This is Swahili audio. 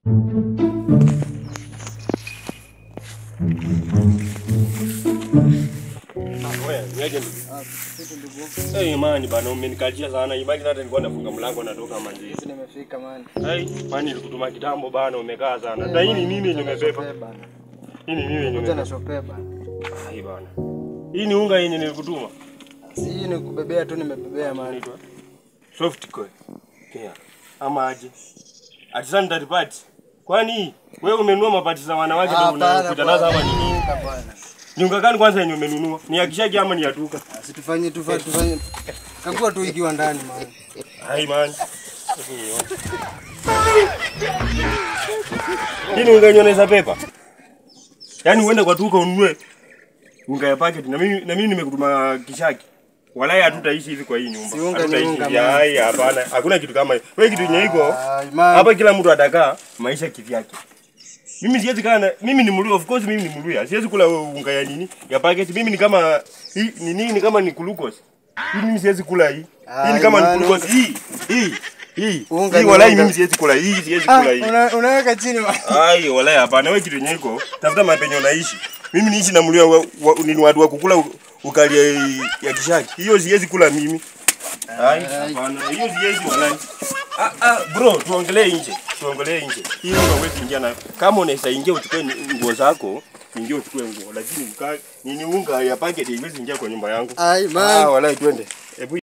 Eh, imani bana umenikajia sana. Imani hata nilikuwa nafunga mlango natoka manzi. Hizi nimefika man. Hai, kwani nilikutuma kitambo bana umekaa sana. Na hii ni nini yenye umebeba? Hii ni nini yenye Kuja umebeba? na shope bana. Hai bana. Hii ni unga yenye nilikutuma. Si hii ni kubebea tu nimebebea man. Inaitwa soft coin. Kia. Ama aje? Ati sanitary pad. Kwani wewe umenunua mapati za wanawake ndio unakuja nazo ama nini? Hapana. Ni unga gani kwanza yenye umenunua? Ni ya kishaki ama ni ya duka? Situfanye tufanye tufanye. Kagua tu ikiwa ndani man. Hai man. Hii ni unga yenye unaweza pepa. Yaani uende kwa duka ununue unga ya packet na mimi na mimi nimekutuma kishaki. Walai hatutaishi hivi kwa hii nyumba. Si unga ni Hatutaishi unga, hivi. man. Hai, hapana. Hakuna kitu kama hiyo. Wewe kitu yenye iko Ai, man. hapa kila mtu atakaa maisha kivyake. Mimi siwezi kaa na mimi ni Mluya, of course mimi ni Mluya. Siwezi kula unga ya nini? Ya packet. Mimi ni kama hii ni nini ni kama ni glucose. Hii mimi siwezi kula hii. Hii ni Ai, kama man, ni glucose. Hii hii hii. Unga Hii ni walai unga. mimi siwezi kula hii, siwezi Ah, kula hii. una- unaweka chini man. Ai, walai hapana, wewe kitu yenye iko. Tafuta mapenyo naishi. Mimi niishi na Mluya wa, wa, ni watu wa kukula u- ukali ya, ya kishaki. Hiyo siwezi kula mimi. Ai, hapana, hiyo siwezi walai. Ah, ah, bro, tuongelee nje. Tuongelee nje. Hii unga huwezi ingia na kama unaweza ingia uchukue ni- nguo zako, ingia uchukue nguo, lakini ukaa nini unga ya packet haiwezi ingia kwa nyumba yangu. Ai Ah, man. walai twende. Hebu